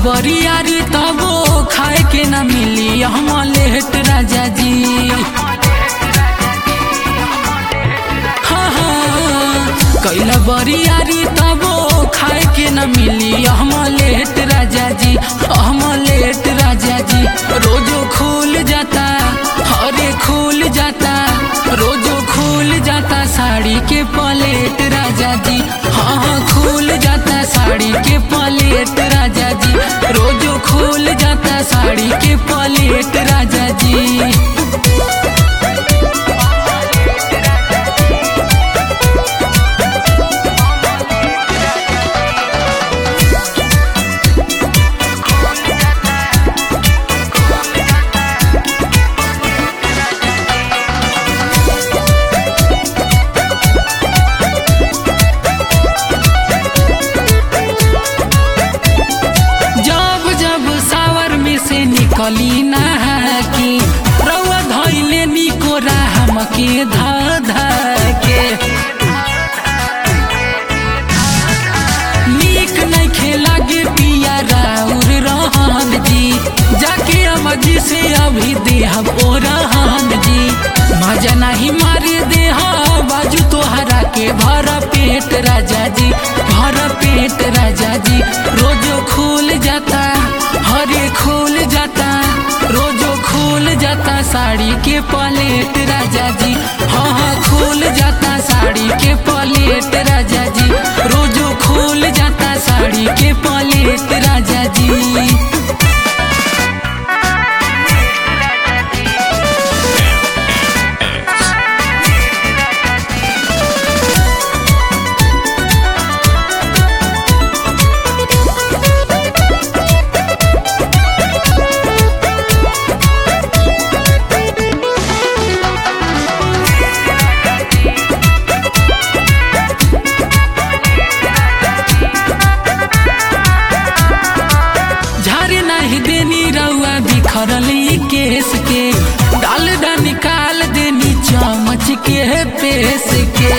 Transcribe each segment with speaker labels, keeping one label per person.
Speaker 1: बरियारी तबो खाए के न मिली हम लेट राजा जी हाँ हाँ कैला बरियारी तबो खाए के न मिली हम लेट राजा जी हम लेट राजा जी रोजो खुल जाता हरे खुल जाता रोजो खुल जाता साड़ी के पलेट राजा जी हाँ हाँ खुल जाता साड़ी के पलेट राजा जी रोजो खुल जाता साड़ी के पलेट राजा जी जब जब सावर में से निकली नहाकी रउआ धैले निको राम के धा धा के नीक नहीं खेला गे पिया राउर रहन जी जाके अमजी से अभी देहब ओ रहन जी मजा नहीं मारे देह बाजू तोहरा के भर पेट राजा जी भर पेट राजा जी रोजो खुल जाता हरे खुल जाता रोजो खुल जाता साड़ी के पलेट राजा जी हाँ हाँ खुल जाता साड़ी के पलेट राजा जी रोजो खुल जाता साड़ी के पलेट राजा जी झारे नहीं देनी रउआ बिखरल ई केस के डाल डा निकाल देनी चमच के पेस के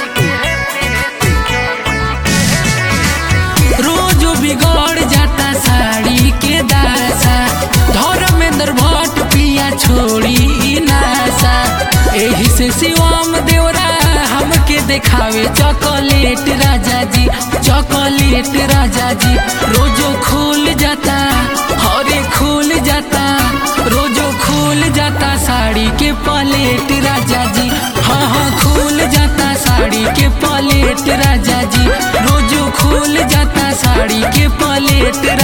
Speaker 1: रोज बिगड़ जाता साड़ी के दासा धर्मेंद्र भट्ट पिया छोड़ी ई नासा एही से शिवम देवरा हमके देखावे चॉकलेट राजा जी चॉकलेट राजा जी रोजो खुल जाता हरे खुल जाता रोजो खुल जाता साड़ी के पलेट राजा जी हाँ हाँ खुल जाता साड़ी के पलेट राजा जी रोजो खुल जाता साड़ी के पलेट